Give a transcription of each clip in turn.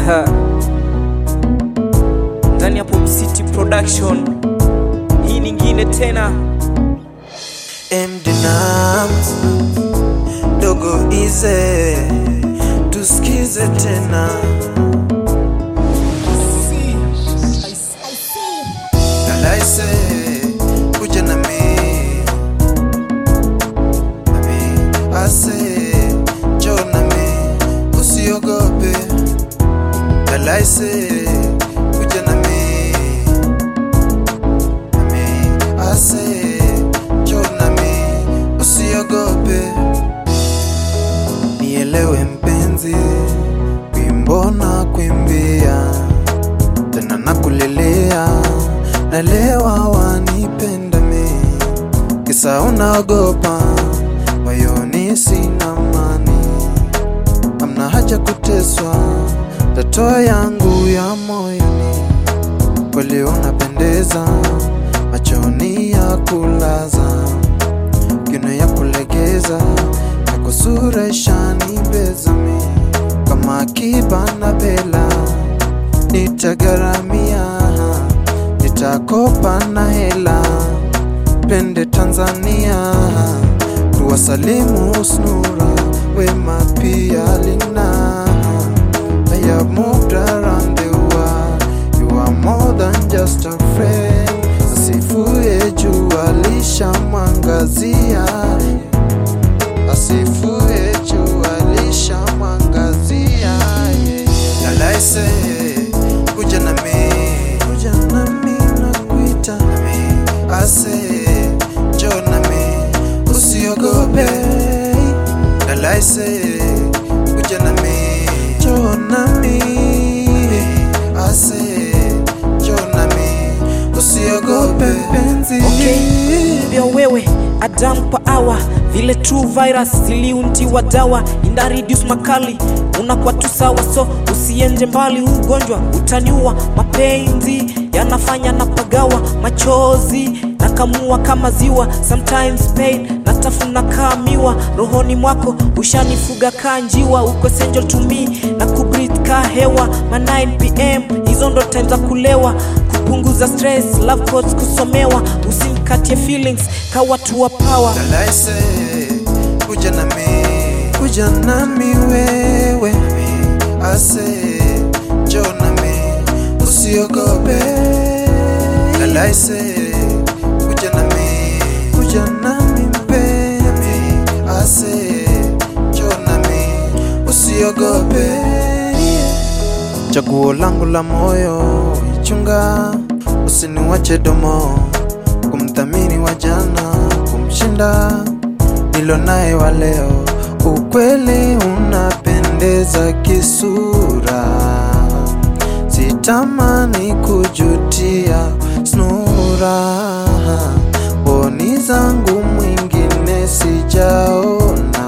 ndani ya Pop City Production. Hii nyingine tena MD Nams dogo ize tusikize tena Dalaise kuja na mi nami ase jo na mi usiogope Dalaise kuja na mi nami ase jo na mi usiogope nielewe mpenzi wimbo na kuimbia tena nakulilia nalewa wanipenda mi kisa unaogopa moyoni sina mani amna haja kuteswa tato yangu ya moyoni kweli unapendeza machoni ya kulaza kino ya kulegeza ya kusura ishani bezami kama akiba na bela nitagaramia nitakopa na hela pende Tanzania tuwasalimu snura wema pia lina I have moved around the world you are more than just a friend asifuye jua lishamwangazia asifuye jua lishamwangazia lalaise kuja nami kuja nami nakuita nami ase jo nami usiogope lalaise kuja nami jo nami ase jo nami usiogope penzi mbio wewe Adam kwa awa vile true virus ziliuntiwa dawa inda reduce makali unakuwa tu sawa so usienje mbali huu ugonjwa utaniua mapenzi yanafanya napagawa machozi nakamua kama ziwa sometimes pain natafuna kaa miwa rohoni mwako ushanifuga kaa njiwa uko essential to me na kubreathe kaa hewa ma 9 pm hizo ndo time za kulewa kupunguza stress love quotes kusomewa usimkatie feelings ka watu wa power Dalaise kuja nami kuja nami wewe ase jo nami usiogope Dalaise kuja nami kuja nami mpenzi ase jo nami usiogope chaguo langu la moyo ichunga usiniwache domo kumthamini wa jana kumshinda nilo naye wa leo ukweli unapendeza kisura sitamani kujutia snura boni zangu mwingine sijaona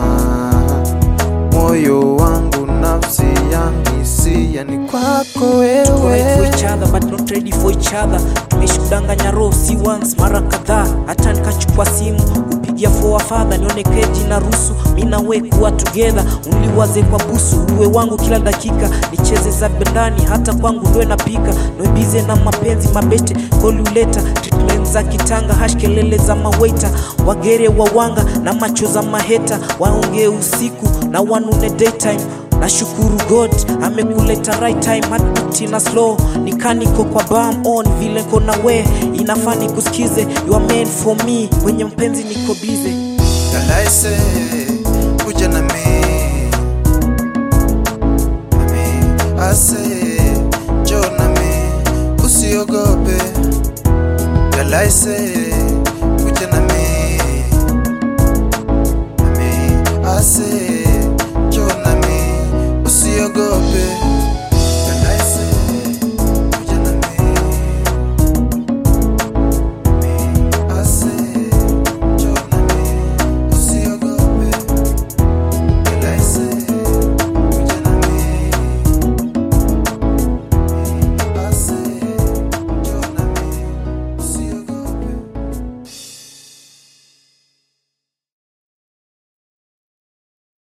moyo wangu nafsi yangu hisia ni kwako Tuko right for wewe each other but not ready for each other tumeshikudanganya roho si once mara kadhaa hata nikachukua simu kupigia for our father nione keji na rusu mi na we kuwa together uliwaze kwa busu uwe wangu kila dakika nicheze za bendani hata kwangu ndoe napika noibize na mapenzi mabete koliuleta treatment za kitanga hash kelele za mawaita wagere wawanga na macho za maheta waongee usiku na wanune daytime nashukuru god amekuleta right time heartbeat na slow nikaniko kwa bam on vile kona we inafani kusikize you are meant for me kwenye mpenzi niko bize Dalaise